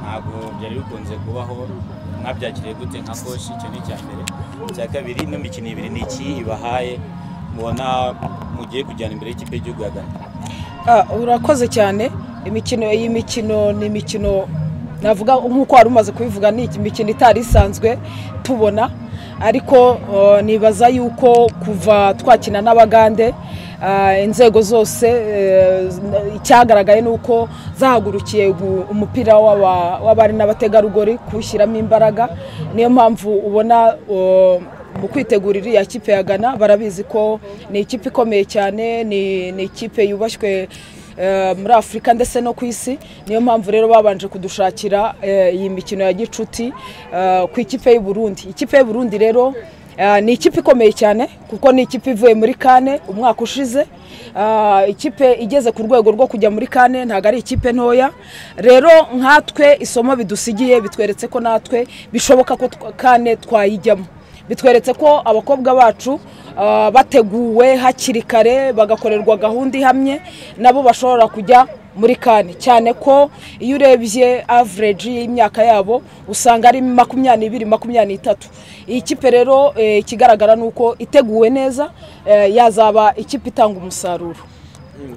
ntabwo byari bikunze kubaho mwabyakiriye gute nka koshi icyo ni icya mbere icya kabiri ino mikino ibiri ni iki ibahaye mubona mugiye kujyana imbere y'ikipe y'igihugu ya Ghana Ah, urakoze cyane imikino iyi mikino ni imikino navuga nk'uko wari umaze kubivuga ni imikino itari isanzwe tubona ariko eh, nibaza yuko kuva twakina n'abagande ah, inzego zose eh, icyagaragaye ni uko zahagurukiye gu- umupira w'aba- w'abari n'abategarugori kuwushyiramo imbaraga niyo mpamvu ubona eh, mu kwitegurira iriya kipe ya Ghana barabizi ko ni ikipe ikomeye cyane ni ni ikipe yubashywe eh, muri afurika ndetse no ku isi niyo mpamvu rero babanje kudushakira eh, iyi mikino ya gicuti eh, ku ikipe y'u Burundi ikipe y'u Burundi rero eh, ni ikipe ikomeye cyane kuko ni ikipe ivuye muri kane umwaka ushize Ah, ikipe igeze ku rwego rwo kujya muri kane ntabwo ari ikipe ntoya rero nkatwe isomo bidusigiye bitweretse ko natwe bishoboka ko twa- kane twayijyamo bitweretse ko abakobwa bacu ah, bateguwe hakiri kare bagakorerwa gahunda ihamye nabo bashobora kujya muri kane cyane ko iyo urebye average y'imyaka yabo usanga ari makumyabiri makumyabiri n'itatu iyi kipe rero eh, ikigaragara ni uko iteguwe neza eh, yazaba ikipe itanga umusaruro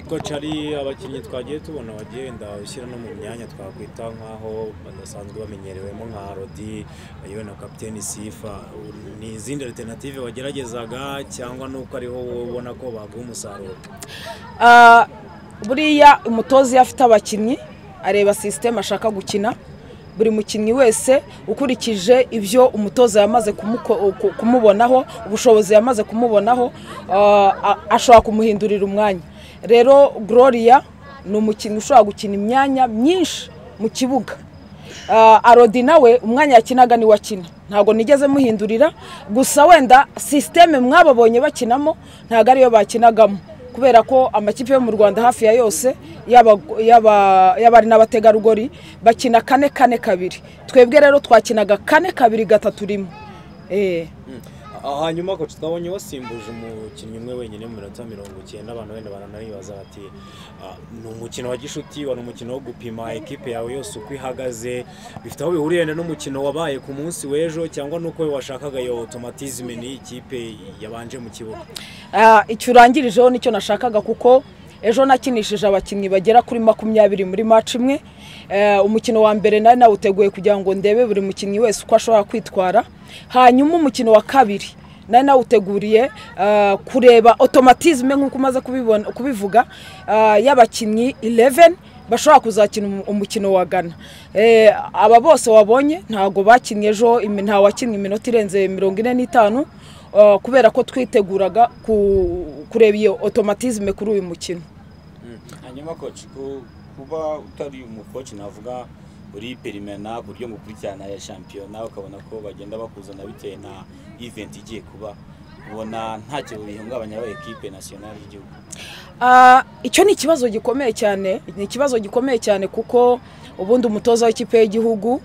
koci hari abakinnyi twagiye tubona bagenda ushyira no mu myanya twakwita nk'aho badasanzwe bamenyerewemo nka rodi yewe na kapiteni sifa ni izindi alternative wageragezaga cyangwa n'uko ariho wowe ubona ko baguha umusaruro Ah, buriya umutoza iyo afite abakinnyi areba sisiteme ashaka gukina buri mukinnyi wese ukurikije ibyo umutoza yamaze kumuko- ku- kumubonaho ubushobozi yamaze kumubonaho ah, a- ashobora kumuhindurira umwanya rero gloria ni umukinnyi ushobora gukina imyanya myinshi mu kibuga Ah, arodi nawe umwanya yakinaga niwe akina ntabwo nigeze muhindurira gusa wenda sisiteme mwababonye bakinamo ntabwo ariyo bakinagamo kubera ko amakipe yo mu rwanda hafi ya yose yaba yaba- y'abari n'abategarugori bakina kane kane kabiri twebwe rero twakinaga kane kabiri gatatu rimwe Eh. Ah, hanyuma koci twabonye wasimbuje umukinnyi umwe wenyine mu minota mirongo icyenda abantu wenda baranabibaza bati "Ah, ni umukino wa gishuti wari umukino wo gupima ekipe yawe yose uko ihagaze bifite aho bihuriye wenda n'umukino wabaye ku munsi w'ejo cyangwa n'uko washakaga iyo automatisme n'ikipe yabanje mu kibuga Ah, icyo urangirijeho nicyo nashakaga kuko ejo nakinishije abakinnyi bagera kuri makumyabiri muri match imwe Eh, umukino wa mbere nari nawuteguye kugira ngo ndebe buri mukinnyi wese uko ashobora kwitwara hanyuma umukino wa kabiri nari nawuteguriye ah, kureba automatisme nk'uko umaze kubibona- kubivuga ah, y'abakinnyi 11 bashobora kuzakina umu- umukino wa Ghana Eh, aba bose wabonye ntabwo bakinnye ejo imi- nta wakinnye iminota irenze mirongo ine n'itanu Uh, kubera ko twiteguraga ku- kureba iyo automatisme kuri uyu mukino hanyuma koci ku- kuba utari umukoci navuga uri perimena ku buryo mukurikirana ya shampiyona ukabona ko bagenda bakuzana bitewe na event igiye kuba ubona nta kintu bihungabanya aba ekipe nasiyonari y'igihugu Ah, icyo ni ikibazo gikomeye cyane ni ikibazo gikomeye cyane kuko ubundi umutoza w'ikipe y'igihugu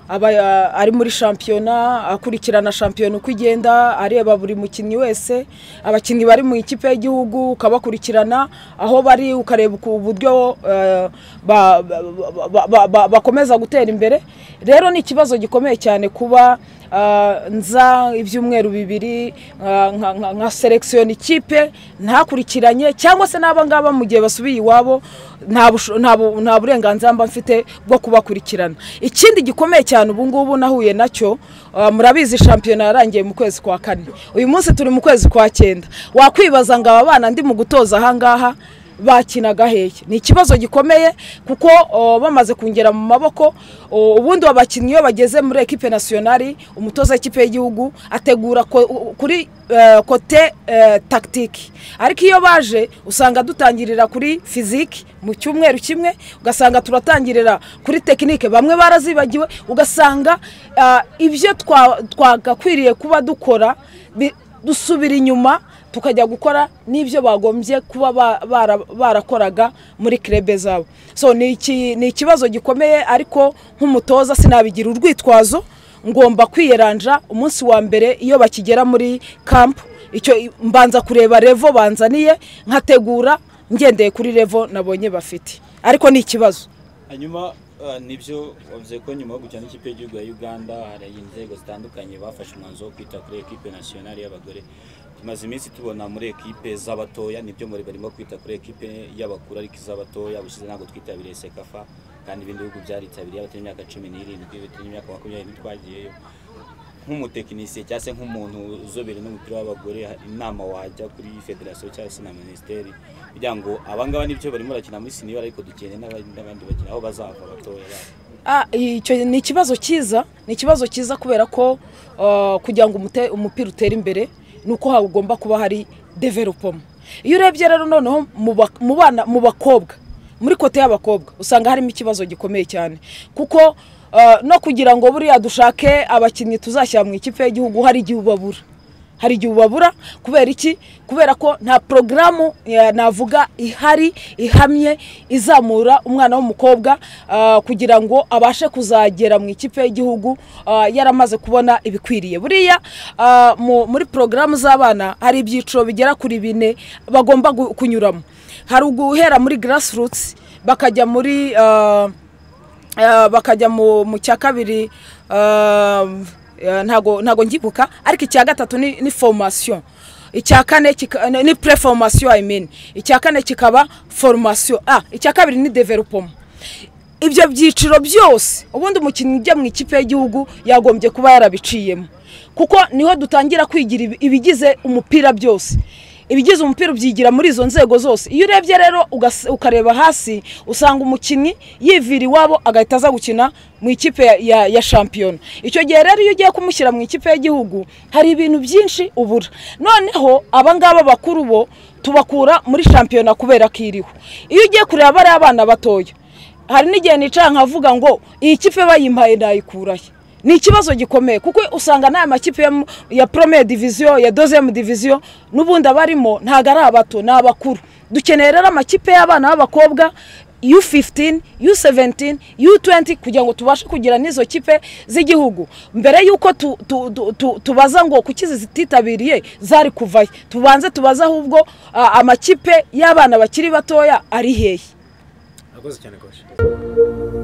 aba ah, ari muri shampiyona akurikirana shampiyona uko igenda areba buri mukinnyi wese abakinnyi bari mu ikipe y'igihugu ukabakurikirana aho bari ukareba uku- uburyo eh, ba- ba- ba- ba- ba- bakomeza gutera imbere rero ni ikibazo gikomeye cyane kuba ah, nza ibyumweru bibiri ah, nka- nka- nka selekisiyona ikipe ntakurikiranye cyangwa se n'aba ngaba mu gihe basubiye iwabo nta busho- nta bu- nta burenganzira mba mfite bwo kubakurikirana ikindi gikomeye cyane ubu ngubu nahuye nacyo ah, murabizi shampiyona yarangiye mu kwezi kwa kane uyu munsi turi mu kwezi kwa cyenda wakwibaza ngo aba bana ndi mu gutoza aha ngaha bakinaga hehe ni ikibazo gikomeye kuko o, bamaze kungera mu maboko o, ubundi abakinnyi iyo bageze muri ekipe nasiyonari umutoza w'ikipe y'igihugu ategura ko- u- kuri eh, kote eh, tagitiki ariko iyo baje usanga dutangirira kuri fiziki mu cyumweru kimwe ugasanga turatangirira kuri tekinike bamwe barazibagiwe ugasanga ah, ibyo twa- twagakwiriye kuba dukora bi- dusubira inyuma tukajya gukora n'ibyo bagombye kuba ba- bara- barakoraga muri kirebe zabo so ni iki- ni ikibazo gikomeye ariko nk'umutoza sinabigira urwitwazo ngomba kwiyeranja umunsi wa mbere iyo bakigera muri kampu icyo mbanza kureba revo banzaniye nkategura ngendeye kuri revo nabonye bafite ariko ni ikibazo hanyuma ah, nibyo wavuze ko nyuma yo gukina n'ikipe y'igihugu ya uganda hari inzego zitandukanye bafashe umwanzuro wo kwita kuri ekipe nasiyonari y'abagore tumaze iminsi tubona muri ekipe z'abatoya nibyo muri barimo kwita kuri ekipe y'abakuru ariko iz'abatoya ubushize ntabwo twitabiriye sekafa kandi ibindi bihugu byaritabiriye abatari imyaka cumi n'irindwi batari imyaka makumyabiri ntitwagiyeyo nk'umutekinisiye cyangwa se nk'umuntu uzobere n'umupira w'abagore inama wajya kuri federasiyo cyangwa se na minisiteri kugira ngo abangaba n'ibyo barimo barakina muri siniyora ariko dukeneye n'abandi n'abandi bakina aho bazava batoya babo Ah, icyo ni ikibazo cyiza ni ikibazo cyiza kubera ko ah, kugira ngo umute- umupira utere imbere ni uko hagomba kuba hari developoma iyo urebye rero noneho mu ba- mu bana mu bakobwa muri kote y'abakobwa usanga harimo ikibazo gikomeye cyane kuko ah, no kugira ngo buriya dushake abakinnyi tuzashyira mu ikipe y'igihugu hari igihe ubabura hari igihe ubabura kubera iki kubera ko nta porogaramu eh, navuga ihari ihamye izamura umwana w'umukobwa ah, kugira ngo abashe kuzagera mu ikipe y'igihugu ah, yaramaze kubona ibikwiriye buriya ah, mu- muri porogaramu z'abana hari ibyiciro bigera kuri bine bagomba gu- kunyuramo hari uguhera muri grassroots bakajya muri ah, Ah, bakajya mu mu cya kabiri ah, eh, ntago ntago ngibuka ariko icya gatatu ni ni formation icya kane kika- ni- ni pre formation i mean icya kane kikaba formation ah icya kabiri ni development ibyo byiciro byose ubundi umukinnyi ujya mu ikipe y'igihugu yagombye kuba yarabiciyemo kuko niho dutangira kwigira ibi- ibigize umupira byose ibigize umupira ubyigira muri izo nzego zose iyo urebye rero ugas- ukareba hasi usanga umukinnyi yivira iwabo agahita aza gukina mu ikipe ya, ya, ya shampiyona icyo gihe rero iyo ugiye kumushyira mu ikipe y'igihugu hari ibintu byinshi ubura noneho aba ngaba bakuru bo tubakura muri shampiyona kubera ko iriho iyo ugiye kureba bariya abana batoya hari n'igihe nicara nkavuga ngo iyi kipe bayimpaye nayikurahe ni ikibazo gikomeye kuko usanga n'aya makipe yo mu- ya premier diviziyo ya dozemu diviziyo n'ubundi abarimo ntabwo ari abato ni abakuru dukeneye rero amakipe y'abana b'abakobwa U15, U17, U20 kugira ngo tubashe kugira n'izo kipe z'igihugu mbere y'uko tu, tu, tu, tu, tubaza ngo kuki izi zititabiriye zari kuvayo tubanze tubaze ahubwo ah, amakipe y'abana bakiri batoya ari hehe Nakoze cyane koshi